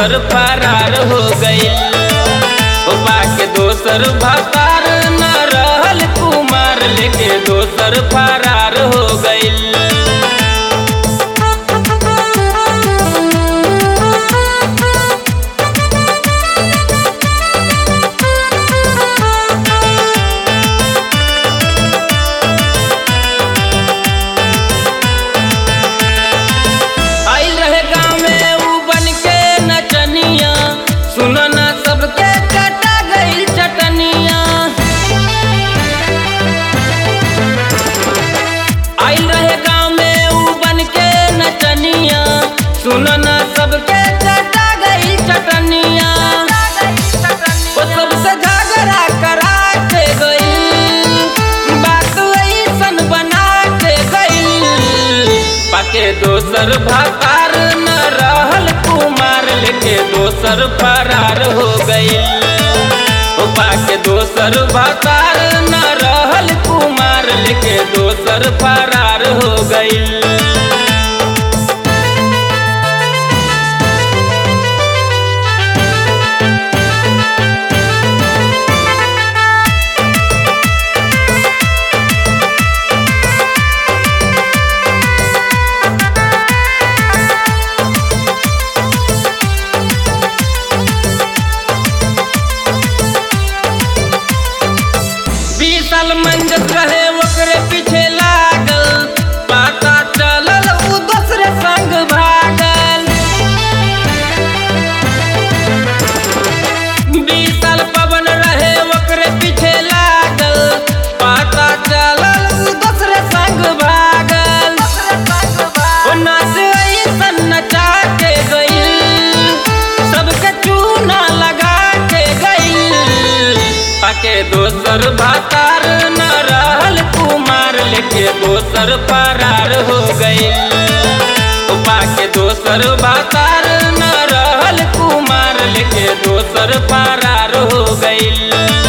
दोसर फरार हो गईल उपा के दोसर भतार न रहल कुमार लेके दोसर फरार हो गईल आइल रहे गाँव में ऊ बन के नचनिया सुनो ना सबके कटा गईल चटनिया आइल रहे गाँव में ऊ बन के नचनिया सुनो ना सबके कटा गईल चटनिया वो सबसे झगड़ा करा के गईल बात ऐसन बना के गईल पाके दोसर भतार न रहल कुमार लेके दोसर फरार हो गईल ओ पाके दोसर भतार न रहल कुमार लेके दोसर फरार हो गईल बीस साल मंजत रहे ओकरे पीछे लागल पता चलल उ दूसरे संग भागल बीस साल पवन रहे ओकरे पीछे लागल पता चलल उ दूसरे संग भागल ओ नाच ऐसन नचा के गईल सबके चूना लगा के गईल पाके दोसर भातार न रहल कुमार लेके दोसर फरार हो गईल ओ पाके दोसर भातार न रहल कुमार लेके दोसर फरार हो गईल